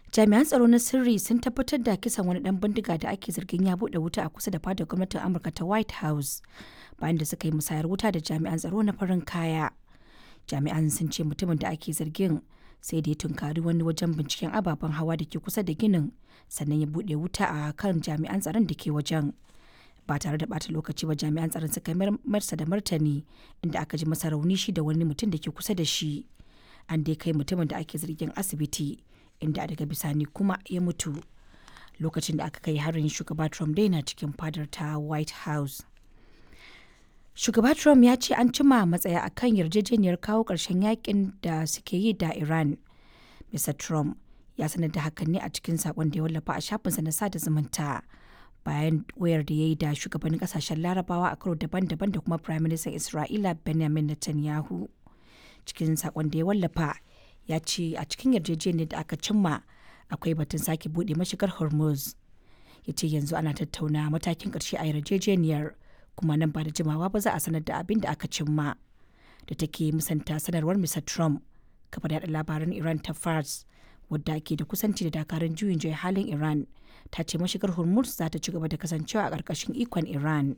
jami'an tsaro na sirri sun tabbatar da kisan wani dan bindiga da ake zargin ya bude wuta a kusa da fadar gwamnatin amurka ta white house bayan da suka yi musayar wuta da jami'an tsaro na farin kaya jami'an sun ce mutumin da ake zargin sai da ya tunkari wani wajen binciken ababen hawa da ke kusa da ginin sannan ya bude wuta a kan jami'an tsaron da ke wajen ba tare da bata lokaci ba jami'an tsaron suka marsa da martani inda aka ji masa rauni shi da wani mutum da ke kusa da shi an dai kai mutumin da ake zargin asibiti inda daga bisani kuma ya mutu lokacin da aka kai harin shugaba trump dai na cikin fadar ta white house shugaba trump ya ce an cima matsaya akan yarjejeniyar kawo ƙarshen yakin da suke yi da iran mr trump ya sanar da hakan ne a cikin sakon da ya wallafa a shafinsa na sada zumunta bayan wayar da ya yi da shugabannin kasashen larabawa a karo daban-daban da kuma prime minister isra'ila benjamin netanyahu cikin sakon da ya wallafa ya ce a cikin yarjejeniyar da aka cimma akwai batun sake bude mashigar hormuz ya ce yanzu ana tattauna matakin ƙarshe a yarjejeniyar kuma nan ba da jimawa ba za a sanar da abin da aka cimma da take musanta sanarwar mr trump kafar yada labaran iran ta fars wadda ke da kusanci da dakarun juyin juya halin iran ta ce mashigar hormuz za ta ci gaba da kasancewa a ƙarƙashin ikon iran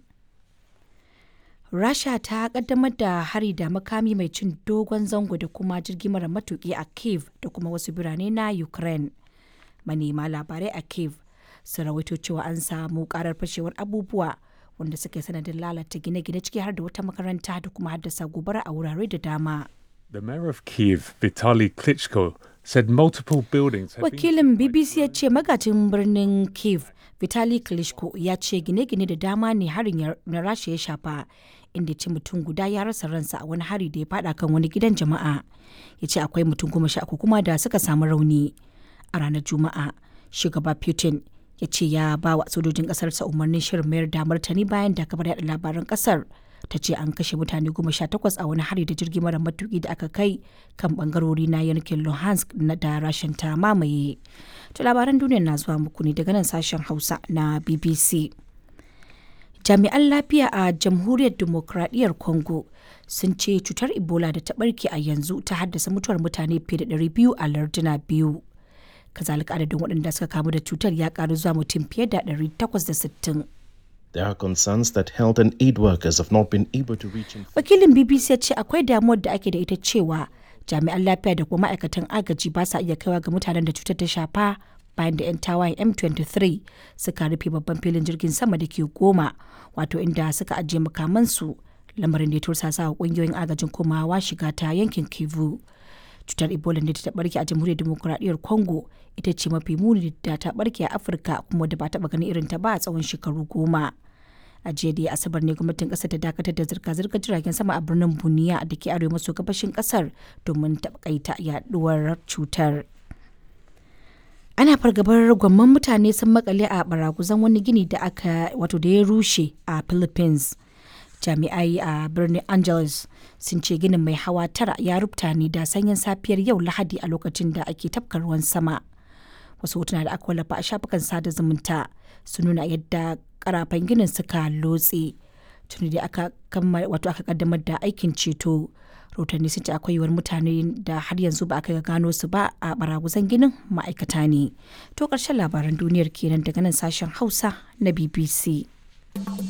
rasha ta kaddamar da hari da makami mai cin dogon zango da kuma jirgi mara matuki a kiev da kuma wasu birane na ukraine manema labarai a kiev sun rawaito cewa an samu karar fashewar abubuwa wanda suka yi sanadin lalata gine-gine ciki har da wata makaranta da kuma haddasa gobara a wurare da dama The mayor of Kiev, Vitaly Klitschko, said multiple buildings have wakilin bbc ya ce magajin birnin kiev vitali klitschko ya ce gine-gine da dama ne harin na rasha ya shafa inda ce mutum guda ya rasa ransa a wani hari da ya fada kan wani gidan jama'a ya ce akwai mutum goma sha uku kuma da suka samu rauni a ranar juma'a shugaba putin ya ce ya ba wa sojojin kasarsa umarnin shirin mayar da martani bayan da kabar yada labaran kasar ta ce an kashe mutane goma sha takwas a wani hari da jirgi mara matuki da aka kai kan bangarori na yankin luhansk na da rashin ta mamaye to labaran duniya na zuwa muku ne daga nan sashen hausa na bbc jami'an lafiya a jamhuriyar demokradiyyar congo sun ce cutar ebola da ta barke a yanzu ta haddasa mutuwar mutane fiye da 200 a larduna biyu kazalika adadin waɗanda suka kamu da cutar ya karu zuwa mutum fiye da 860 There are concerns that health and aid workers have not been able to reach in wakilin bbc ya ce akwai damuwar da ake da ita cewa jami'an lafiya da kuma ma'aikatan agaji ba sa iya kaiwa ga mutanen da cutar ta shafa bayan da 'yan tawayen m23 suka rufe babban filin jirgin sama da ke goma wato inda suka ajiye makamansu lamarin da ya tursasa wa kungiyoyin agajin komawa shiga ta yankin kivu cutar ebola da ta barke a jamhuriyar demokuraɗiyyar congo ita ce mafi muni da ta barke a afirka kuma da ba taɓa ganin irin ta ba a tsawon shekaru goma a jiya da asabar ne gwamnatin kasar ta dakatar da zirga-zirgar jiragen sama a birnin buniya da ke arewa maso gabashin kasar domin taƙaita yaduwar cutar ana fargabar gwamman mutane sun makale a baraguzan wani gini da aka wato da ya rushe a philippines jami'ai a birnin angeles sun ce ginin mai hawa tara ya rubuta ne da sanyin safiyar yau lahadi a lokacin da ake tafka ruwan sama wasu hotuna da aka wallafa a shafukan sada zumunta sun nuna yadda karafan ginin suka lotse tuni da aka wato aka kaddamar da aikin ceto rahotanni sun ce akwai yiwuwar mutane da har yanzu ba aka gano su ba a baraguzan ginin ma'aikata ne to ƙarshen labaran duniyar kenan daga nan sashen hausa na bbc